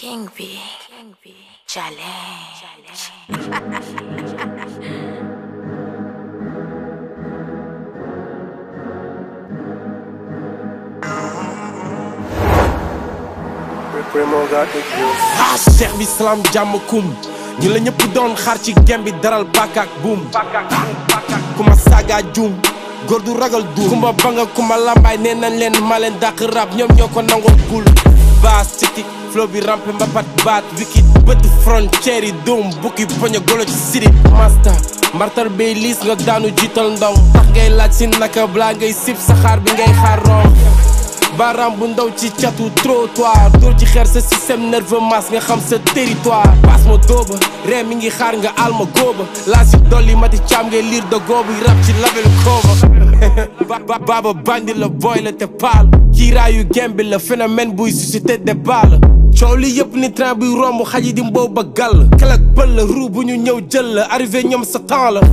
King B. King B. Challenge. Primo got the juice. ah cheikh bi salaam jàmm kum ñi la ñëpp doon xaar ci gem bi daral bàkkaak buum ku ma saaga juum góor du ragal duum kumba ba nga kumba lambaay nee nañ leen ma leen dàq rab ñoom ñoo ko nangoo gul baas citi flow bi rampe mbapat baat wiki bët frontière yi doom bukki poño golo ci siri master mbartal bay liis nga daanu jiital ndong tax ngay laaj si naka balaa ngay sib saxaar bi ngay xaar rom baaraam bu ndaw ci catu trottoir dóor ci xeer sa système nerveux masse nga xam sa territoire paas ma dóoba ree mi ngi xaar nga al ma góoba laa si dolli mati caam ngay liir de goobu rab ci label kooba ba baaba bandi la boy la te paal kiiraayu gembi la phénomène buy suscité débat la coow li yëpp ni train buy romb xaj yi di mboob ba gàll kelak pël la ruu bu ñu ñëw jël la arrivé ñoom sa temps la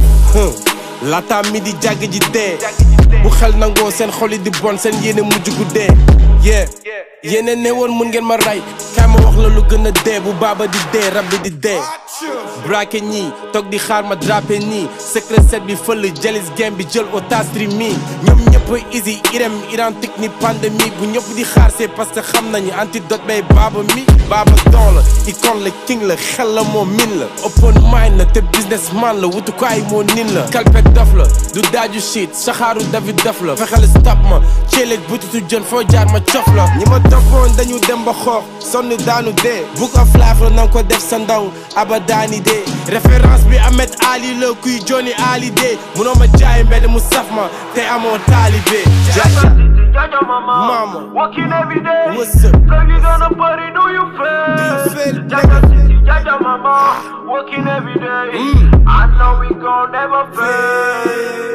laata mi di jàgg ji dee bu xel nangoo seen xol yi di bon seen yéene mujj gu dee yee yéene ne woon mun ngeen ma rey kaay ma wax la lu gën a dee bu baaba di dee rab bi di dee braqué ñii toog di xaar ma drapé nii secret set bi fël jalis game bi jël otage stream mi ñoom ñëpp easy irem identique ni pandémie bu ñëpp di xaar c'est parce que xam nañu antidote bay baaba mi baaba don la icône la king la xel la moo min la open mind la te businessman la wutukaay moo nin la kalpet dof la du daaju shit saxaaru david dof la fexeel stop ma ceeleeg butitu jën foo jaar ma cof la ñi ma toppoon dañu dem ba xoox sonn daanu dee book of life la nanga ko def sa ndaw abadaani dee référence bi Ahmed Ali la kuy Johnny Ali dee munoo ma jaay mbedd mu saf ma te amoo taalibe jaay Jaja mama. Mama. Working every day. What's up? Baby gonna party, do you feel? Do you feel, Jaja nigga? city, Jaja mama. Working every day. Mm. I know we gon' never fail.